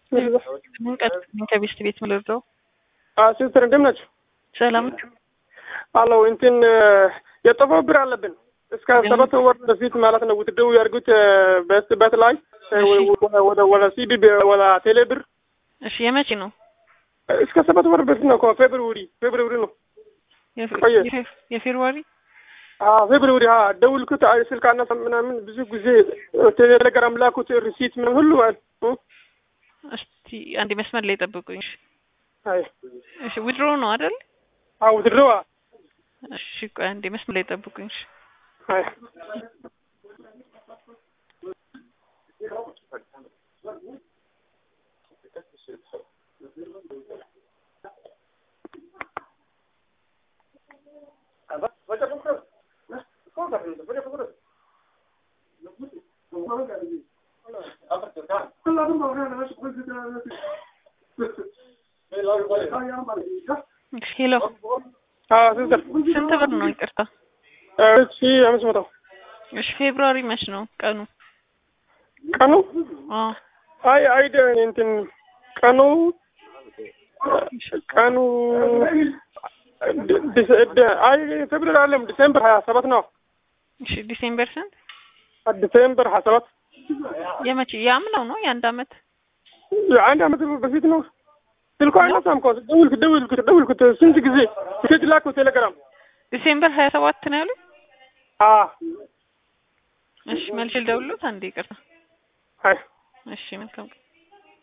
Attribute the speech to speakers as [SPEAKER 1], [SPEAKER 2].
[SPEAKER 1] ከቤስት ቤት ምልርዳው
[SPEAKER 2] ሲስተር እንደምን ናቸው?
[SPEAKER 1] ሰላም
[SPEAKER 2] አለው እንትን የጠፋው ብር አለብን እስከ ሰባት ወር በፊት ማለት ነው። ውትድው ያርጉት በስበት ላይ ወደ ወደ ሲቢ ወደ ቴሌ ብር
[SPEAKER 1] እሺ፣ የመቼ ነው?
[SPEAKER 2] እስከ ሰባት ወር በፊት ነው። ፌብሩሪ ፌብሩሪ ነው
[SPEAKER 1] የፌብሩዋሪ
[SPEAKER 2] ፌብሩሪ ደውልኩት፣ ስልክ አነሳ ምናምን ብዙ ጊዜ ቴሌግራም ላኩት ሪሲት ምን ሁሉ ማለት
[SPEAKER 1] እስቲ አንድ መስመር ላይ ጠብቁኝ።
[SPEAKER 2] አይ
[SPEAKER 1] እሺ፣ ዊድሮ ነው አይደል?
[SPEAKER 2] አዎ ውትድረዋ
[SPEAKER 1] እሺ፣ ቆይ አንድ መስመር ላይ ጠብቁኝ። እሺ
[SPEAKER 2] አይ
[SPEAKER 1] ሄሎ፣
[SPEAKER 2] ሲስተር
[SPEAKER 1] ስንት ብር ነው? ይቅርታ።
[SPEAKER 2] እሺ አምስት መቶ
[SPEAKER 1] እሺ፣ ፌብሩዋሪ መች ነው ቀኑ?
[SPEAKER 2] ቀኑ
[SPEAKER 1] አዎ
[SPEAKER 2] አይ አይደ እንትን ቀኑ ቀኑ አይ ፌብሩዋሪ አለም ዲሴምበር ሀያ ሰባት ነው።
[SPEAKER 1] እሺ፣ ዲሴምበር ስንት?
[SPEAKER 2] ዲሴምበር ሀያ ሰባት
[SPEAKER 1] የመቼ የአምናው ነው? የአንድ አመት
[SPEAKER 2] አንድ አመት በፊት ነው። ስልኳ አይነሳም እኮ ደውልኩት ደውልኩት ደውልኩት ስንት ጊዜ ሴት ላኩ ቴሌግራም
[SPEAKER 1] ዲሴምበር ሀያ ሰባት ነው ያሉት።
[SPEAKER 2] አ
[SPEAKER 1] እሺ መልሼ ልደውልሎት አንዴ ይቅርታ።
[SPEAKER 2] አይ
[SPEAKER 1] እሺ መልካም ቀን